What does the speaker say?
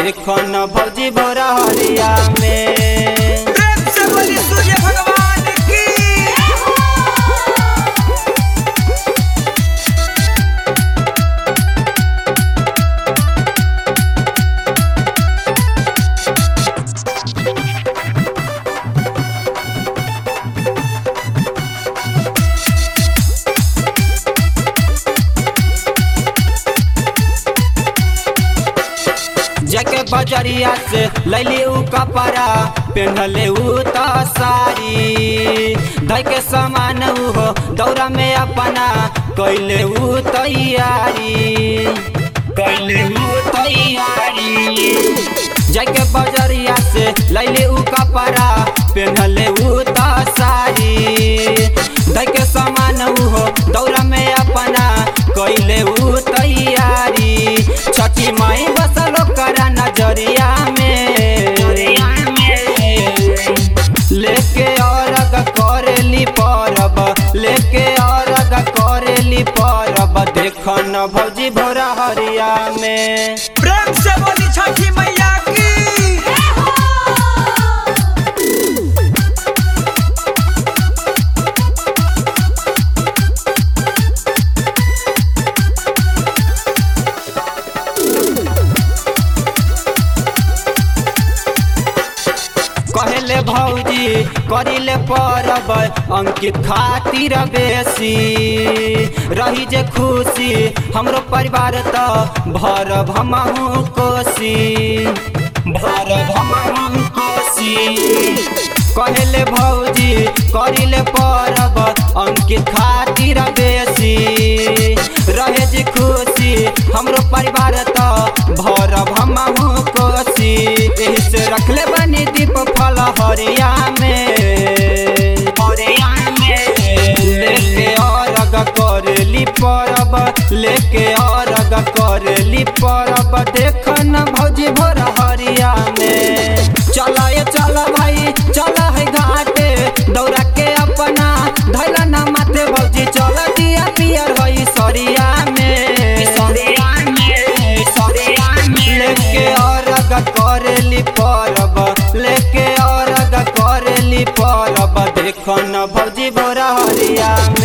देखो न भौजी भोरा हरिया में प्रेम से बोली सूर्य भगवान की जके बजरिया से लैली उ कपड़ा पेन्हले उ त सारी धै के सामान उ हो दौरा में अपना कैले उ तैयारी कैले उ तैयारी जके बजरिया से लैली उ कपड़ा पेन्हले उ त सारी धै के सामान उ हो दौरा में अपना कैले उ तैयारी छठी माई बसल करा नजरिया में लेके औरग करेली परब लेके औरग करेली परब देख न भौजी भोरा हरिया में प्रेम से बोली छठी मैया की कहले भौजी करिले परब अंकित खातिर बेसी रही जे खुशी हमरो परिवार त भरब हमहु कोसी भरब हमहु कोसी कहले भौजी करिले परब अंकित खातिर बेसी रहे जे खुशी हमरो परिवार त भरब हमहु कोसी एही से रखले बनी दीप फल हरिया में हरिया में लेके अरग करली परब लेके अरग करली परब देख न भौजी भोर हरिया में चल ये चल भाई चल है घाटे दौड़ा के अपना धैला न माथे भौजी चल दिया पियर हई सरिया में सरिया में सरिया में लेके अरग करेली परब लेके अरग करेली परब देख न भौजी भोरा हरिया में